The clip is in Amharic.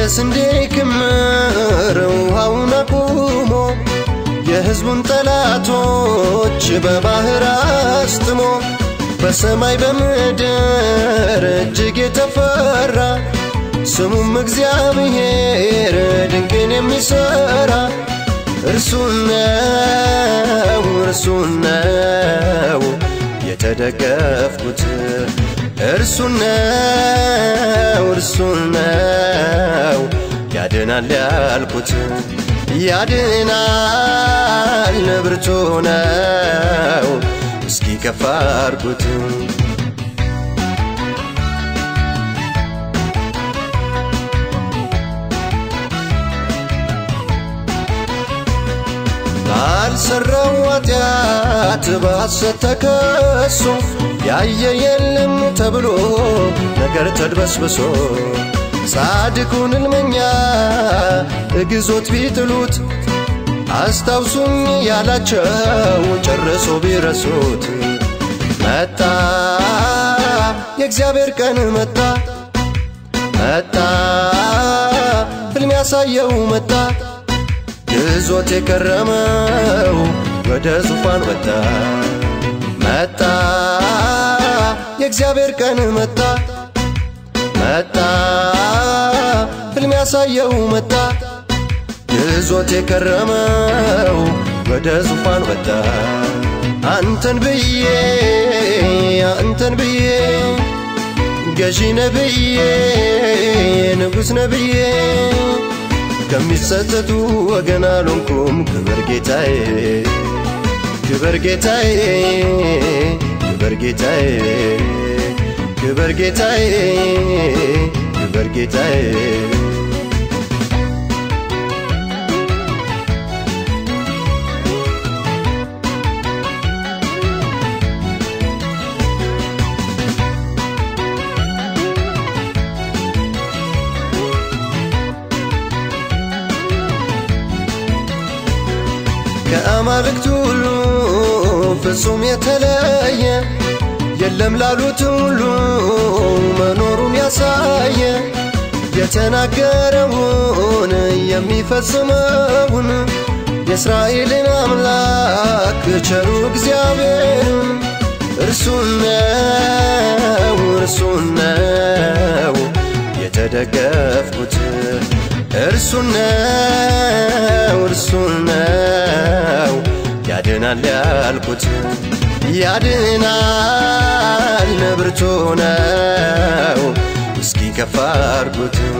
ስንዴ ክምር ውሃውን አቁሞ የሕዝቡን ጠላቶች በባህር አስጥሞ በሰማይ በምድር እጅግ የተፈራ ስሙም እግዚአብሔር ድንቅን የሚሠራ እርሱ ነው እርሱ ነው የተደገፍኩት እርሱ ነው እርሱ ነው ያድናል ያልኩት ያድናል ብርቱ ነው እስኪ ከፍ አድርጉት ባልሰራው ኃጢአት በሐሰት ተከሶ ያየ የለም ተብሎ ነገር ተድበስብሶ ጻድቁን እልመኛ እግዞት ቢጥሉት አስታውሱኝ ያላቸው ጨርሶ ቢረሱት መጣ የእግዚአብሔር ቀን መጣ መጣ ፍልም ያሳየው መጣ ግዞት የከረመው ወደ ዙፋን ወጣ መጣ የእግዚአብሔር ቀን መጣ መጣ ፍልም ያሳየው መጣ ግዞት የከረመው ወደ ዙፋን ወጣ አንተን ብዬ አንተን ብዬ ገዢ ነብዬ ንጉሥ ነብዬ ከሚጸጸቱ ወገን አልሆንኩም ክብር ጌታዬ ክብር ጌታዬ ክብር ጌታዬ ክብር ጌታዬ ክብር ጌታዬ ከአማልክት ሁሉ ፍጹም የተለየ የለም ላሉት ሁሉ መኖሩን ያሳየ የተናገረውን የሚፈጽመውን የእስራኤልን አምላክ ቸሩ እግዚአብሔርን እርሱ ነው እርሱ ነው የተደገፍኩት እርሱ ነው እርሱ ነው ያድናል ያልኩት ያድናል ብርቱ ነው እስኪ ከፍ አድርጉት